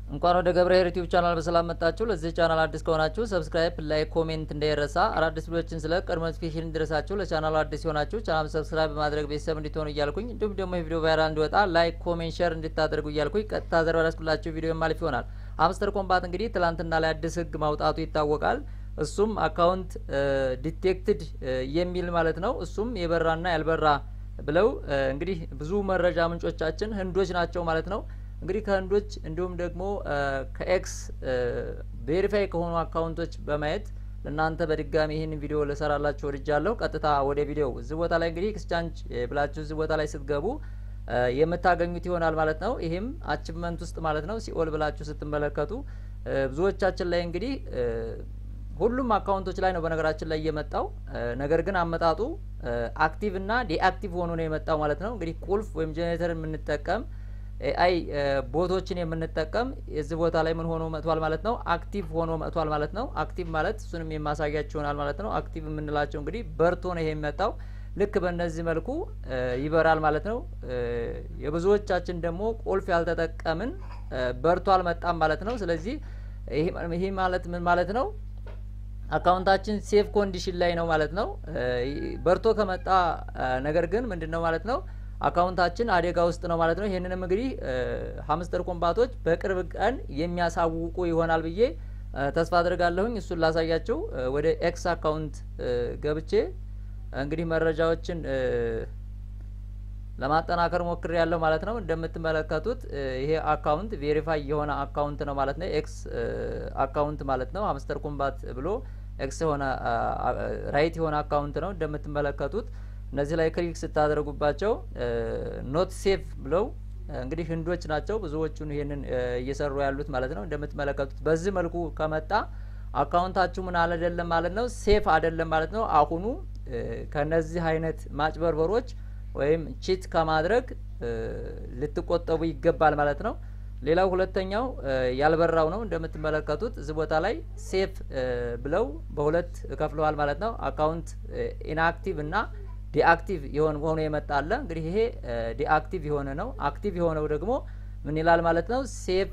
እንኳን ወደ ገብረ ኄር ዩቲዩብ ቻናል በሰላም መጣችሁ። ለዚህ ቻናል አዲስ ከሆናችሁ ሰብስክራይብ፣ ላይክ፣ ኮሜንት እንዳይረሳ። አዳዲስ ቪዲዮችን ስለ ቀድሞ ኖቲፊኬሽን እንዲደርሳችሁ ለቻናሉ አዲስ የሆናችሁ ቻናል ሰብስክራይብ በማድረግ ቤተሰብ እንዲትሆኑ እያልኩኝ እንዲሁም ደግሞ የቪዲዮ ቫይራል እንዲወጣ ላይክ፣ ኮሜንት፣ ሼር እንድታደርጉ እያልኩኝ ቀጥታ ዘር ያስኩላችሁ ቪዲዮ ማለፍ ይሆናል። ሀምስተር ኮምባት እንግዲህ ትላንትና ላይ አዲስ ህግ ማውጣቱ ይታወቃል። እሱም አካውንት ዲቴክትድ የሚል ማለት ነው። እሱም የበራና ያልበራ ብለው እንግዲህ ብዙ መረጃ ምንጮቻችን ህንዶች ናቸው ማለት ነው። እንግዲህ ከህንዶች እንዲሁም ደግሞ ከኤክስ ቬሪፋይ ከሆኑ አካውንቶች በማየት ለእናንተ በድጋሚ ይህንን ቪዲዮ ልሰራላችሁ ወድጃለሁ። ቀጥታ ወደ ቪዲዮው እዚህ ቦታ ላይ እንግዲህ ኤክስቻንጅ ብላችሁ እዚህ ቦታ ላይ ስትገቡ የምታገኙት ይሆናል ማለት ነው። ይህም አቺቭመንት ውስጥ ማለት ነው ሲኦል ብላችሁ ስትመለከቱ ብዙዎቻችን ላይ እንግዲህ ሁሉም አካውንቶች ላይ ነው በነገራችን ላይ እየመጣው ነገር ግን አመጣጡ አክቲቭ እና ዲአክቲቭ ሆኖ ነው የመጣው ማለት ነው። እንግዲህ ቁልፍ ወይም ጄኔሬተር የምንጠቀም ኤአይ ቦቶችን የምንጠቀም የዚህ ቦታ ላይ ምን ሆኖ መጥቷል ማለት ነው? አክቲቭ ሆኖ መጥቷል ማለት ነው። አክቲቭ ማለት እሱንም የማሳያችሁ ይሆናል ማለት ነው። አክቲቭ የምንላቸው እንግዲህ በርቶ ነው ይሄ የሚመጣው። ልክ በእነዚህ መልኩ ይበራል ማለት ነው። የብዙዎቻችን ደግሞ ቁልፍ ያልተጠቀምን በርቶ አልመጣም ማለት ነው። ስለዚህ ይሄ ማለት ምን ማለት ነው? አካውንታችን ሴፍ ኮንዲሽን ላይ ነው ማለት ነው። በርቶ ከመጣ ነገር ግን ምንድን ነው ማለት ነው አካውንታችን አደጋ ውስጥ ነው ማለት ነው። ይህንንም እንግዲህ ሀምስተር ኮምባቶች በቅርብ ቀን የሚያሳውቁ ይሆናል ብዬ ተስፋ አድርጋለሁኝ። እሱን ላሳያችሁ ወደ ኤክስ አካውንት ገብቼ እንግዲህ መረጃዎችን ለማጠናከር ሞክሬ ያለሁ ማለት ነው። እንደምትመለከቱት ይሄ አካውንት ቬሪፋይ የሆነ አካውንት ነው ማለት ነው። ኤክስ አካውንት ማለት ነው። ሀምስተር ኮምባት ብሎ ኤክስ የሆነ ራይት የሆነ አካውንት ነው እንደምትመለከቱት እነዚህ ላይ ክሊክ ስታደርጉባቸው ኖት ሴፍ ብለው እንግዲህ ህንዶች ናቸው ብዙዎቹን ይሄንን እየሰሩ ያሉት ማለት ነው። እንደምትመለከቱት በዚህ መልኩ ከመጣ አካውንታችሁ ምን አይደለም ማለት ነው፣ ሴፍ አይደለም ማለት ነው። አሁኑ ከነዚህ አይነት ማጭበርበሮች ወይም ቺት ከማድረግ ልትቆጠቡ ይገባል ማለት ነው። ሌላው ሁለተኛው ያልበራው ነው። እንደምትመለከቱት እዚህ ቦታ ላይ ሴፍ ብለው በሁለት ከፍለዋል ማለት ነው። አካውንት ኢንአክቲቭ እና ዲአክቲቭ የሆነ ሆኖ የመጣ አለ። እንግዲህ ይሄ ዲአክቲቭ የሆነ ነው። አክቲቭ የሆነው ደግሞ ምን ይላል ማለት ነው? ሴፍ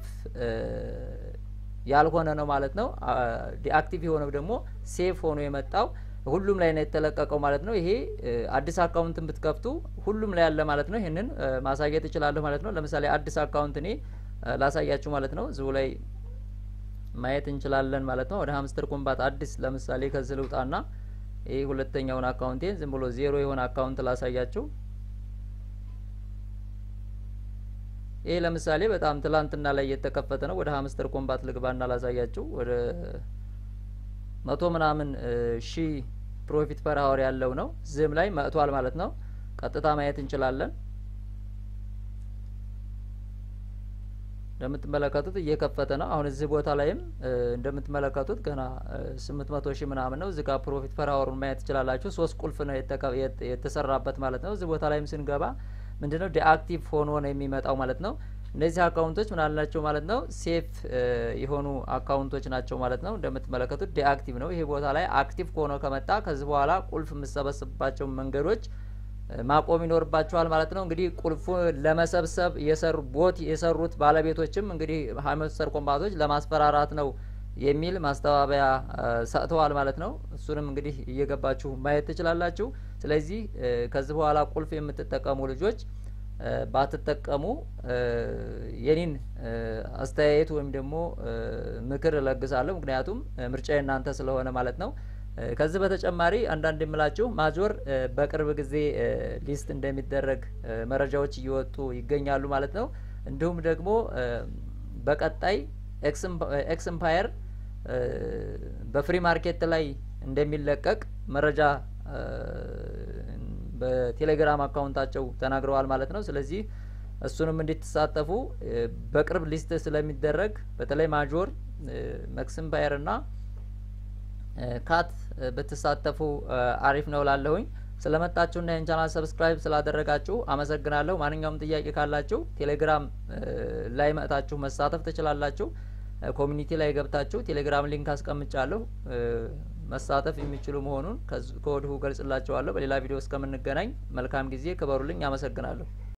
ያልሆነ ነው ማለት ነው። ዲአክቲቭ የሆነው ደግሞ ሴፍ ሆኖ የመጣው ሁሉም ላይ ነው የተለቀቀው ማለት ነው። ይሄ አዲስ አካውንትን ብትከፍቱ ሁሉም ላይ ያለ ማለት ነው። ይህንን ማሳየት እችላለሁ ማለት ነው። ለምሳሌ አዲስ አካውንት እኔ ላሳያችሁ ማለት ነው። እዚሁ ላይ ማየት እንችላለን ማለት ነው። ወደ ሀምስተር ኮምባት አዲስ ለምሳሌ ከዚህ ልውጣና ይህ ሁለተኛውን አካውንቴን ዝም ብሎ ዜሮ የሆነ አካውንት ላሳያችሁ። ይህ ለምሳሌ በጣም ትላንትና ላይ የተከፈተ ነው። ወደ ሀምስተር ኮምባት ልግባና ላሳያችሁ። ወደ መቶ ምናምን ሺ ፕሮፊት ፐር ሀወር ያለው ነው። ዝም ላይ መጥቷል ማለት ነው። ቀጥታ ማየት እንችላለን። እንደምትመለከቱት እየከፈተ ነው። አሁን እዚህ ቦታ ላይም እንደምትመለከቱት ገና ስምንት መቶ ሺህ ምናምን ነው። እዚህ ጋር ፕሮፊት ፐር ሀወሩን ማየት ትችላላችሁ። ሶስት ቁልፍ ነው የተሰራበት ማለት ነው። እዚህ ቦታ ላይም ስንገባ ምንድነው ዲአክቲቭ ሆኖ ነው የሚመጣው ማለት ነው። እነዚህ አካውንቶች ምን አላቸው ማለት ነው? ሴፍ የሆኑ አካውንቶች ናቸው ማለት ነው። እንደምትመለከቱት ዲአክቲቭ ነው። ይሄ ቦታ ላይ አክቲቭ ሆኖ ከመጣ ከዚህ በኋላ ቁልፍ የምሰበስብባቸው መንገዶች ማቆም ይኖርባቸዋል ማለት ነው። እንግዲህ ቁልፉ ለመሰብሰብ የሰሩ ቦት የሰሩት ባለቤቶችም እንግዲህ ሀምስተር ኮምባቶች ለማስፈራራት ነው የሚል ማስተባበያ ሰጥተዋል ማለት ነው። እሱንም እንግዲህ እየገባችሁ ማየት ትችላላችሁ። ስለዚህ ከዚህ በኋላ ቁልፍ የምትጠቀሙ ልጆች ባትጠቀሙ የኔን አስተያየት ወይም ደግሞ ምክር እለግሳለሁ። ምክንያቱም ምርጫ የእናንተ ስለሆነ ማለት ነው። ከዚህ በተጨማሪ አንዳንድ የምላችሁ ማጆር በቅርብ ጊዜ ሊስት እንደሚደረግ መረጃዎች እየወጡ ይገኛሉ ማለት ነው። እንዲሁም ደግሞ በቀጣይ ኤክስ ኤምፓየር በፍሪ ማርኬት ላይ እንደሚለቀቅ መረጃ በቴሌግራም አካውንታቸው ተናግረዋል ማለት ነው። ስለዚህ እሱንም እንድትሳተፉ በቅርብ ሊስት ስለሚደረግ በተለይ ማጆር ኤክስ ኤምፓየር እና ካት ብትሳተፉ አሪፍ ነው ላለሁኝ። ስለመጣችሁና ይህን ቻናል ሰብስክራይብ ስላደረጋችሁ አመሰግናለሁ። ማንኛውም ጥያቄ ካላችሁ ቴሌግራም ላይ መጥታችሁ መሳተፍ ትችላላችሁ። ኮሚኒቲ ላይ ገብታችሁ ቴሌግራም ሊንክ አስቀምጫለሁ መሳተፍ የሚችሉ መሆኑን ከወዲሁ ገልጽላችኋለሁ። በሌላ ቪዲዮ እስከምንገናኝ መልካም ጊዜ፣ ክበሩልኝ። አመሰግናለሁ።